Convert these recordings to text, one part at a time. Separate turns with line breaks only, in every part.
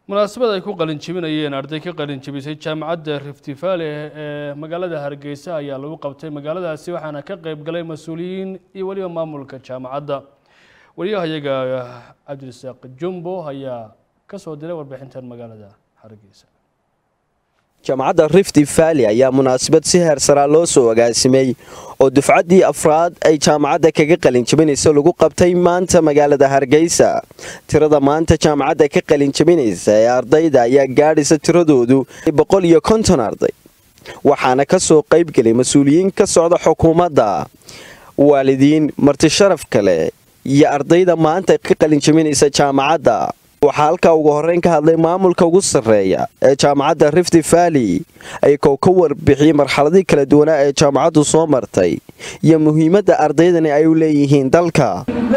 munaasabad ay ku qalin jebinayeen arday ka qalin jebisay jaamacadda rifti valley ee magaalada hargeysa ayaa lagu qabtay magaaladaasi waxaana ka qeyb galay mas-uuliyiin iyo weliba maamulka jaamacadda wariyahayaga cabdirasaaq jumbo ayaa ka soo diray warbixintan magaalada hargeysa
jaamacadda rifti valley ayaa munaasabad si heersaraa loo soo agaasimay oo dufcaddii afraad ay jaamacadda kaga qalin jebinaysa lagu qabtay maanta magaalada hargeysa tirada maanta jaamacadda ka qalin jebinaysa ee ardayda ayaa gaadhaysa tiradoodu boqol iyo konton arday waxaana ka soo qaybgelay mas-uuliyiin ka socda xukuumadda waalidiin marti sharaf kale iyo ardayda maanta ka qalin jebinaysa jaamacadda waxaa halkaa ugu horreyn ka hadlay maamulka ugu sarreeya ee jaamacadda rifti valley ayagoo ka warbixiyey marxaladii kala duwanaa ee jaamacaddu soo martay iyo muhiimadda ardaydani ay u leeyihiin dalka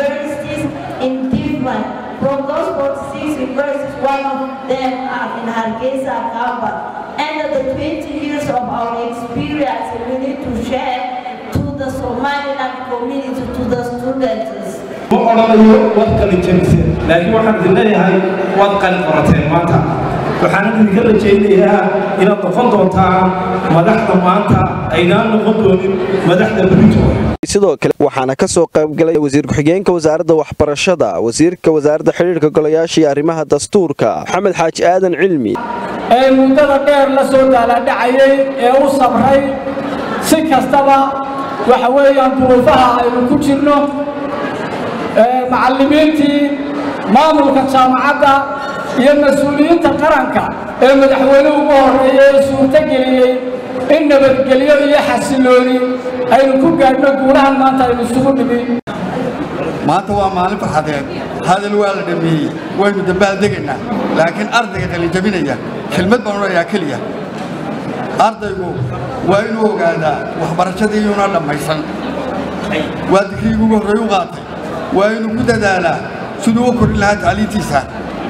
ma odhanayo waad qalin jabiseen laakiin waxaan idin leeyahay waad qalin qorateen maanta waxaan idinka rajaynayaa inaad noqon doontaan madaxda maanta aynaan noqon doonin madaxda berito
sidoo kale waxaana ka soo qaybgalay wasiir ku-xigeenka wasaaradda waxbarashada wasiirka wasaaradda xidhiirka golayaasha iyo arrimaha dastuurka maxamed xaaji aadan cilmi
ee muddada dheer la soo daaladhacayay ee u sabray si kastaba waxa weeyaan duruufaha aynu ku jirno macallimiintii maamulka jaamacadda iyo mas-uuliyiinta qaranka ee madaxweynuhu ugu horreeyay ee suurtogeliyey in nabadgelyo iyo xasilooni aynu ku gaadhno guulahan maanta aynu isugu nimi
maanta waa maalin farxadeed hadal waa la dhameeyey waynu dabaaldegaynaa laakiin ardayga qalinjabinaya kelmad baan odhanayaa keliya ardaygu waa inuu ogaadaa waxbarashadii iyuuna dhammaysan waa digriigii ugu horreey u qaatay waa inuu ku dadaalaa siduu u korin lahaa tacliintiisa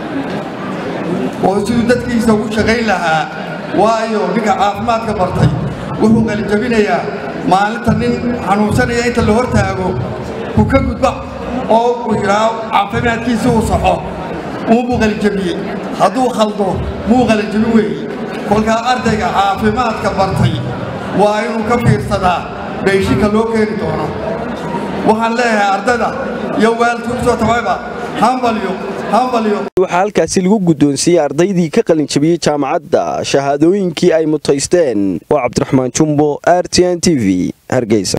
oo siduu dadkiisa ugu shaqayn lahaa waayo ninka caafimaadka bartay wuxuu qalinjabinayaa maalinta nin xanuunsanaya inta la hor taago ku ka gudba oo uu yidhaaho caafimaadkiisa uu saxo uunbuu qalinjabiyey hadduu khaldo muu qalinjabin weeye kolkaa ardayga caafimaadka bartay waa inuu ka fiirsadaa beyshinka loo keeni doono waxaan leeyahay ardayda iyo waalidka u soo tabayba hambalyo hambalyo
waxaa halkaasi lagu guddoonsiiyey ardaydii ka qalin jabiyey jaamacadda shahaadooyinkii ay mutaysteen oo cabdiraxmaan jumbo r t n t v hargeysa